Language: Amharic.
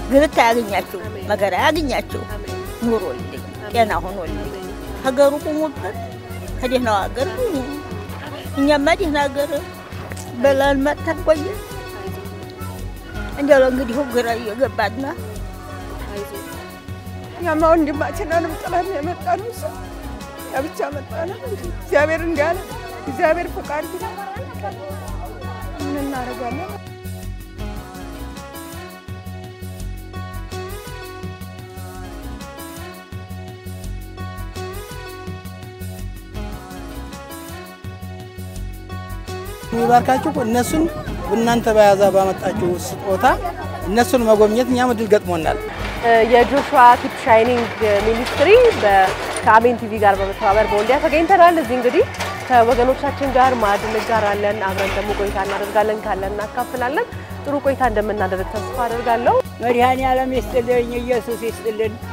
ግልት አያገኛችሁ፣ መከራ አያገኛችሁ፣ ኑሮልኝ ጤና ሆኖልኝ ሀገሩ ቁሙበት ከደህናው ሀገር ሁኑ። እኛማ ደህና ሀገር በላን መጥተን ቆየ። እንዲያው እንግዲህ ግራ እየገባና እኛማ ወንድማችንንም ጥለን የመጣን እሱ ያ ብቻ መጣን። እግዚአብሔር እንዳለ እግዚአብሔር ፈቃድ ቢሆን ምን እናደርጋለን? የሚባርካችሁ እነሱን እናንተ በያዛ ባመጣችሁ ስጦታ እነሱን መጎብኘት እኛም እድል ገጥሞናል። የጆሹዋ ኪፕ ሻይኒንግ ሚኒስትሪ ከአሜን ቲቪ ጋር በመተባበር በወልዲያ ተገኝተናል። እዚህ እንግዲህ ከወገኖቻችን ጋር ማዕድ እንጋራለን፣ አብረን ደግሞ ቆይታ እናደርጋለን፣ ካለን እናካፍላለን። ጥሩ ቆይታ እንደምናደርግ ተስፋ አደርጋለሁ። መድኃኔ ዓለም ይስጥልኝ፣ ኢየሱስ ይስጥልን።